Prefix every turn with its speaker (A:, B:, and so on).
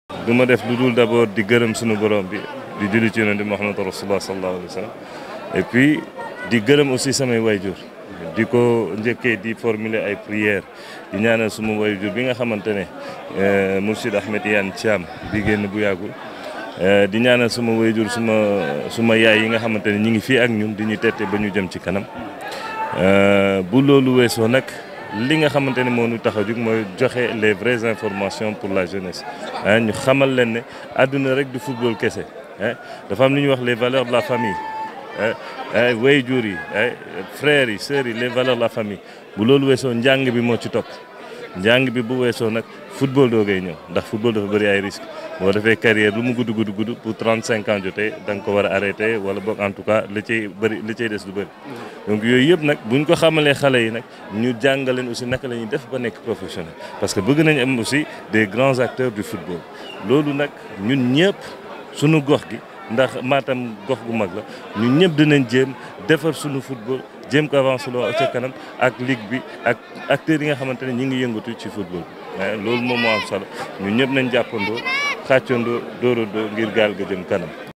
A: du ma def lu dul d'abord di gërëm suñu borom bi di julli ci yonent bi Muhammad rasulullah sallallahu alayhi wa sallam et puis di gërëm aussi samay wayjur di ko njëkkee di formuler ay prières di ñaanal suma wayjur bi nga xamante ne Mourchid Ahmed Iyane Thiam bi génn bu yàggul di ñaanal suma wayjur suma suma yaay yi nga xamante ne ñi ngi fii ak ñun di ñu tette ba ñu jëm ci kanam bu loolu weesoo nag li nga xamante ne moo ñu tax a jug mooy joxe les vraies informations pour la jeunesse ah ñu xamal leen ne àdduna rek du football kese ah dafa am lu ñuy wax les valeurs de la famille ah waajur yi ah frères yi sœurs yi les valeurs de la famille bu loolu weesoo njàng bi moo ci topp njàng bi bu weesoo nag football doo koy ñëw ndax football dafa bëri ay risques boo defee carrière lu mu gudd gudd gudd pour 35 ans jotee da nga ko war a arrêté wala boog en tout cas li cay bëri li cay des du bëri. donc yooyu yëpp nag buñ ko xamalee xale yi nag ñu jàngaleen aussi naka la ñuy def ba nekk professionnel parce que bëgg nañ am aussi des grands acteurs du football loolu nag ñun ñëpp suñu gox gi ndax Matam gox gu mag la ñun ñëpp dinañ jéem defar suñu football jéem ko avancé loo ca kanam ak ligue bi ak acteurs yi nga xamante ne ñi ngi yëngatu ci football bi loolu moom moo am solo ñun ñëpp nañ jàppandoo xàccandoo dóoradoo ngir gaal ga jëm kanam